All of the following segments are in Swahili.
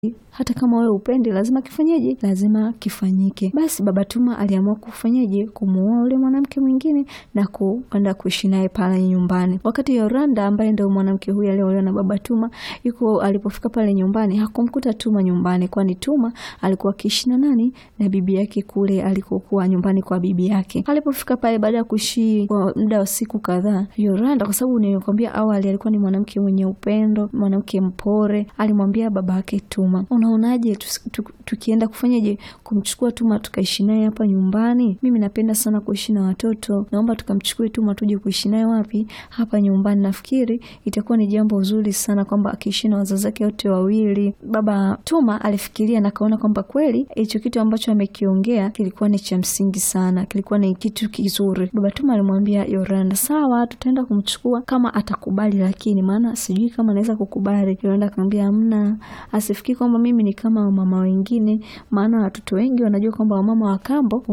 hata kama wewe upendi, lazima kifanyeje? Lazima kifanyike. Basi baba Tuma aliamua kufanyeje? Kumuoa ule mwanamke mwingine na kwenda kuishi naye pale nyumbani. Wakati Yoranda ambaye ndio mwanamke huyu aliolewa na baba Tuma yuko, alipofika pale nyumbani hakumkuta Tuma nyumbani, kwani Tuma alikuwa akiishi na nani? Na bibi yake kule alikokuwa nyumbani kwa bibi yake. Alipofika pale baada ya kuishi kwa muda wa siku kadhaa, Yoranda, kwa sababu nilikwambia awali, alikuwa ni mwanamke mwenye upendo, mwanamke mpore, alimwambia baba yake Tuma, unaonaje tukienda kufanyaje kumchukua Tuma tukaishi naye hapa nyumbani? Mimi napenda sana kuishi na watoto, naomba tukamchukue Tuma tuje kuishi naye wapi? Hapa nyumbani. Nafikiri itakuwa ni jambo zuri sana kwamba akiishi na wazazi wake wote wawili. Baba Tuma alifikiria na kaona kwamba kweli hicho kitu ambacho amekiongea kilikuwa ni cha msingi sana, kilikuwa ni kitu kizuri. Baba Tuma alimwambia Yoranda, sawa, tutaenda kumchukua kama atakubali, lakini maana sijui kama anaweza kukubali. Yoranda akamwambia hamna, asifikiri kwamba mimi ni kama wamama wengine, maana watoto wengi wanajua kwamba wamama wa kambo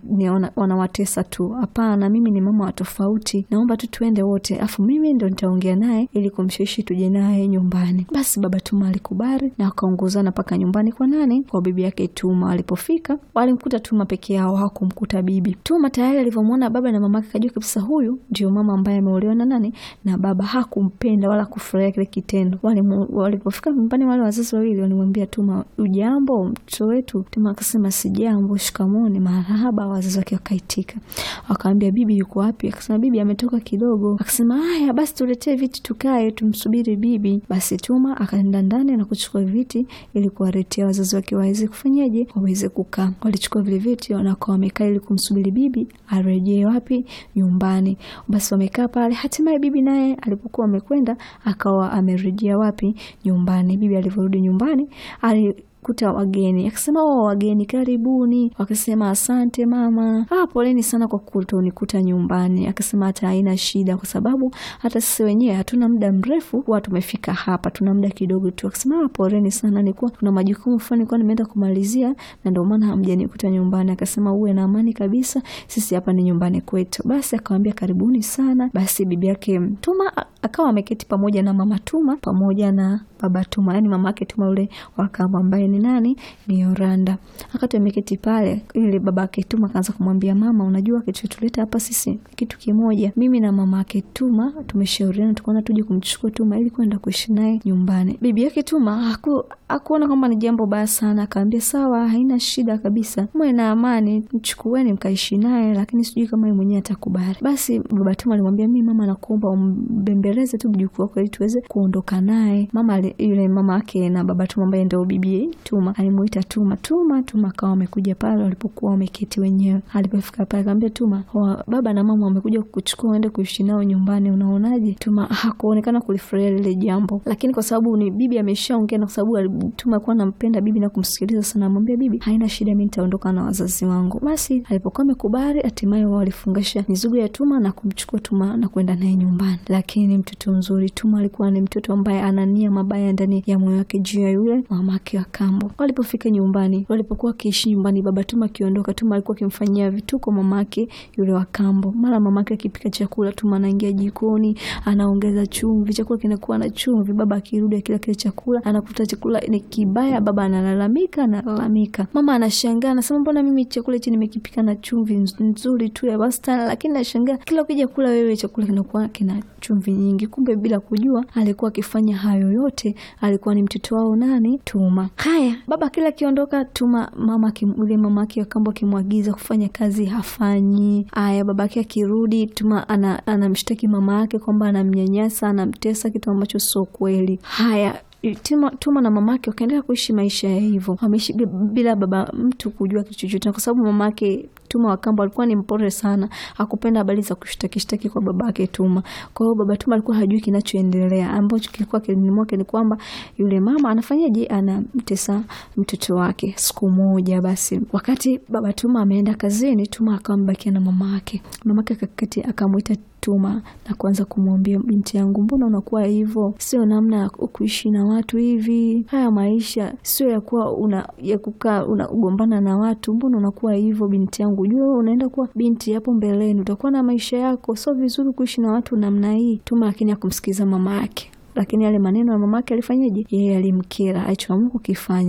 wanawatesa wana tu. Hapana, mimi ni mama wa tofauti, naomba tu tuende wote, afu mimi ndo nitaongea naye ili kumshawishi tuje naye nyumbani. Basi baba Tuma alikubali na wakaongozana mpaka nyumbani kwa nani? Kwa bibi yake Tuma. Walipofika walimkuta Tuma peke yao, hawakumkuta bibi. Tuma tayari alivyomwona baba na mamake kajua kabisa huyu ndio mama ambaye ameolewa na nani na baba. Hakumpenda wala kufurahia kile kitendo. Walipofika nyumbani, wale wazazi wawili walimwambia Tuma, ujambo mtoto wetu? Tuma akasema sijambo, shikamoni, marahaba. Wazazi wake wakaitika, wakamwambia bibi yuko wapi? Akasema bibi ametoka kidogo. Akasema haya basi, tuletee viti tukae, tumsubiri bibi. Basi Tuma akaenda ndani na kuchukua viti ili kuwaletea wazazi wake waweze kufanyaje, waweze kukaa. Walichukua vile viti na wakawa wamekaa ili kumsubiri bibi arejee wapi? Nyumbani. Basi wamekaa pale, hatimaye bibi naye alipokuwa amekwenda akawa amerejea wapi? Nyumbani. Bibi alivyorudi nyumbani ali kuta wageni akasema, oh, wageni karibuni. Wakasema asante mama. Ah, poleni sana kwa kutonikuta nyumbani. Akasema hata haina shida, kwa sababu hata sisi wenyewe hatuna muda mrefu huwa tumefika hapa, tuna muda kidogo tu. Akasema ah, poleni sana, nilikuwa kuna majukumu fulani nilikuwa nimeenda kumalizia na ndio maana hamjanikuta nyumbani. Akasema uwe na amani kabisa, sisi hapa ni nyumbani kwetu. Basi akamwambia karibuni sana. Basi bibi yake Tuma akawa ameketi pamoja na mama Tuma pamoja na baba Tuma, yani mama yake Tuma yule wakamba ambaye ni nani? Ni Yoranda. Akati ameketi pale, ili baba yake Tuma akaanza kumwambia mama, unajua kitu tuleta hapa sisi kitu kimoja, mimi na mama yake Tuma tumeshauriana, tukaona tuje kumchukua Tuma ili kwenda kuishi naye nyumbani. Bibi yake Tuma haku akuona kwamba ni jambo baya sana, akaambia sawa, haina shida kabisa, mwe na amani, mchukueni mkaishi naye, lakini sijui kama yeye mwenyewe atakubali. Basi baba Tuma alimwambia mimi, mama, nakuomba umbembeleze tu mjukuu wako ili tuweze kuondoka naye. Mama yule mama yake na baba Tuma ambaye ndio bibi Tuma alimuita Tuma. Tuma Tuma akawa amekuja pale walipokuwa wameketi wenyewe. Alipofika pale akamwambia Tuma, baba na mama wamekuja kukuchukua uende kuishi nao nyumbani, unaonaje? Tuma hakuonekana kulifurahia lile jambo, lakini kwa sababu ni bibi ameshaongea na kwa sababu Tuma alikuwa anampenda bibi na kumsikiliza sana, amwambia bibi, haina shida, mimi nitaondoka na wazazi wangu. Basi alipokuwa amekubali, hatimaye wao walifungasha mizigo ya Tuma na kumchukua Tuma na kwenda naye nyumbani. Lakini mtoto mzuri Tuma alikuwa ni mtoto ambaye ana nia mabaya ndani ya moyo wake juu ya yule mamake wa kambo. Walipofika nyumbani, walipokuwa wakiishi nyumbani, baba Tuma akiondoka, Tuma alikuwa akimfanyia vituko mamake yule wa kambo. Mara mamake akipika chakula, Tuma anaingia jikoni, anaongeza chumvi, chakula kinakuwa na chumvi. Baba akirudi akila kile chakula, anakuta chakula ni kibaya, baba analalamika, analalamika. Mama anashangaa, anasema mbona mimi chakula hichi nimekipika na chumvi nzuri tu ya wastani, lakini nashangaa kila ukija kula wewe chakula kinakuwa kina chumvi nyingi. Kumbe bila kujua alikuwa akifanya hayo yote, alikuwa ni mtoto wao nani? Tuma. Haya, baba kila akiondoka, Tuma mama yule mama yake kambo akimwagiza kufanya kazi hafanyi. Haya, baba yake akirudi, Tuma anamshtaki ana mama yake kwamba anamnyanyasa, anamtesa, kitu ambacho sio kweli. Haya Tuma, Tuma na mamake wakaendelea kuishi maisha ya hivyo, wameishi bila baba mtu kujua kitu chochote, kwa sababu mamake Tuma Wakambo alikuwa ni mpore sana, hakupenda habari za kushtaki shtaki kwa babake Tuma. Kwa hiyo baba Tuma alikuwa hajui kinachoendelea, ambacho kilikuwa kilini mwake ni kwamba yule mama anafanyaje, anamtesa mtoto wake. Siku moja basi, wakati baba Tuma ameenda kazini, Tuma akawa amebakia na mama yake. Mamake akakati akamwita Tuma na kuanza kumwambia, binti yangu, mbona unakuwa hivyo? Sio namna ya kuishi na watu hivi. Haya maisha sio ya kuwa una ya kukaa unagombana na watu. Mbona unakuwa hivyo binti yangu? Jua unaenda kuwa binti hapo mbeleni, utakuwa na maisha yako, sio vizuri kuishi na watu namna hii. Tuma lakini akumsikiza mama yake. lakini yale maneno ya mamake alifanyaje? Yeye alimkera, alichoamua kukifanya